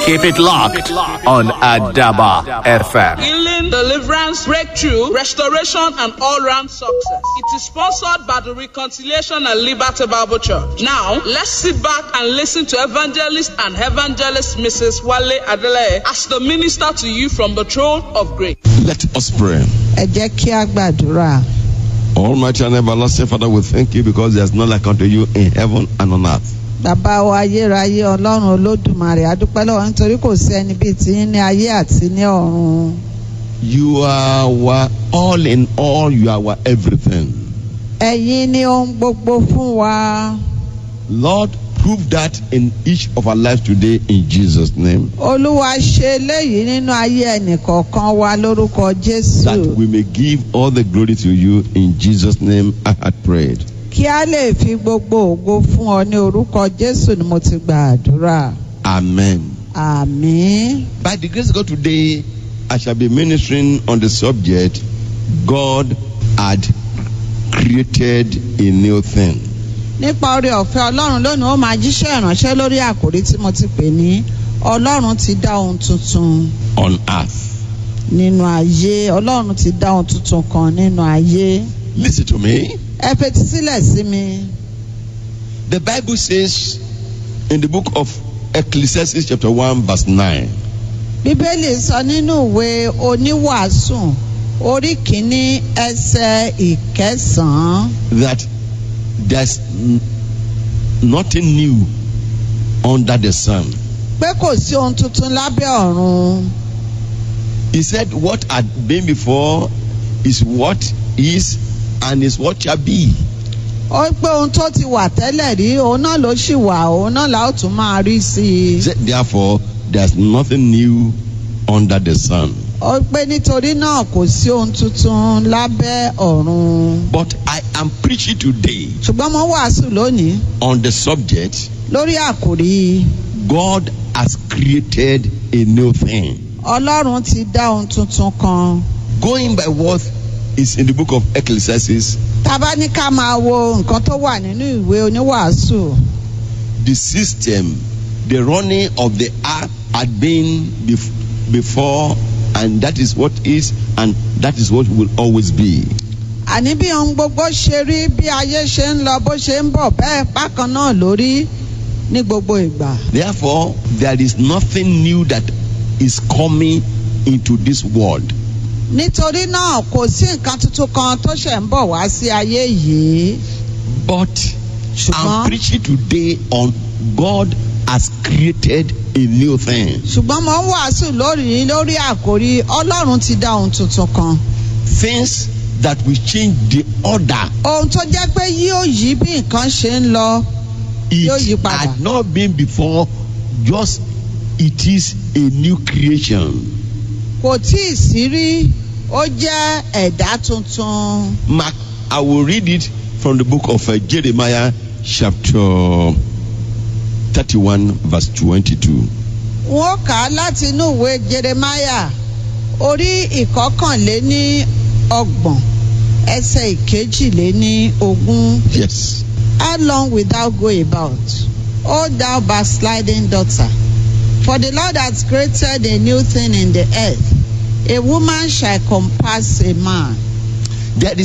Keep it locked on Adaba FM. Healing, deliverance, breakthrough, restoration, and all round success. It is sponsored by the Reconciliation and Liberty Bible Church. Now, let's sit back and listen to evangelist and evangelist Mrs. Wale Adele as the minister to you from the throne of grace. Let us pray. ẹ jẹ́ kí a gbàdúrà. Almighty and everlasting Father, we thank you because there's none like unto you in heaven and on earth. bàbá wa ayérayé ọlọ́run olódùmarè adúpẹ́ lọ́wọ́ nítorí kò sí ẹni bíi tiyín ní ayé àti ní ọ̀run. You are our all in all, you are our everything. ẹ̀yin ni ohun gbogbo fún wa. Lord, prove that in each of our lives today in Jesus' name. olúwa ṣe eléyìí nínú ayé ẹnìkọ̀ọ̀kan wa lórúkọ That jésù. we may give all the glory to you in Jesus' name. I had prayed. kí a lè fi gbogbo ògo fún ọ ní orúkọ jésù ni mo ti gbàdúrà. Amen. àmín. By the grace of God today, I shall be ministering on the subject God had created a new thing. nípa oore ọ̀fẹ́ ọlọ́run lónìí ó máa jíṣẹ́ ìránṣẹ́ lórí àkòrí tí mo ti pè ní ọlọ́run ti dá ohun tuntun on earth. nínú ayé ọlọ́run ti dá ohun tuntun kan nínú ayé Listen to me. ẹ fetí sílẹ̀ sí mi The Bible says in the book of Ecclesiastes, chapter 1, verse 9, bíbélì sọ nínú ìwé oníwàásù orí kìíní ẹsẹ̀ ìkẹsàn-án that there's n- nothing new under the sun. pé kò sí ohun tuntun lábẹ́ ọ̀run He said, What had been before is what is and is what shall be. ó pé ohun tó ti wà tẹ́lẹ̀ rí òun náà ló ṣì wà òun náà la ó tún máa rí sí i. He said, Therefore, there's nothing new under the sun. ó pé nítorí náà kò sí ohun tuntun lábẹ́ ọ̀run. But I am preaching today ṣùgbọ́n mo wàásù lónìí on the subject lórí àkòrí God has created a new thing. ọlọ́run ti dá ohun tuntun kan. Going by what is in the book of Ecclesiastes, tábà ní ká máa wo nǹkan tó wà nínú ìwé oníwàásù the system, the running of the earth had been bef- before, and that is what is, and that is what will always be. àní bí ohun gbogbo ṣe rí bí ayé ṣe ń lọ bó ṣe ń bọ̀ bẹ́ẹ̀ bákan náà lórí ní gbogbo ìgbà. Therefore, there is nothing new that is coming into this world. nítorí náà kò sí nǹkan tuntun kan tó ṣẹ̀ ń bọ̀ wá sí ayé yìí. But I'm ṣùgbọ́n preaching today on God has created a new thing. ṣùgbọ́n mo ń wàásù lórí lórí àkòrí ọlọ́run ti dá ohun tuntun kan. Things that will change the order. ohun tó jẹ́ pé yóò yí bí nǹkan ṣe ń lọ Yóò yí It padà. had not been before, just it is a new creation. kò tí ì sí rí ó jẹ́ ẹ̀dá tuntun. Mark, I will read it from the book of uh, Jeremiah, chapter 31, verse 22. wọ́n kà á láti inú ìwé jeremaya orí ìkọkànléní ọgbọ̀n ẹsẹ̀ ìkejìléní ogún. Yes. How long wilt thou go about, O thou backsliding daughter? For the Lord hath created a new thing in the earth. A woman shall compass a man. There is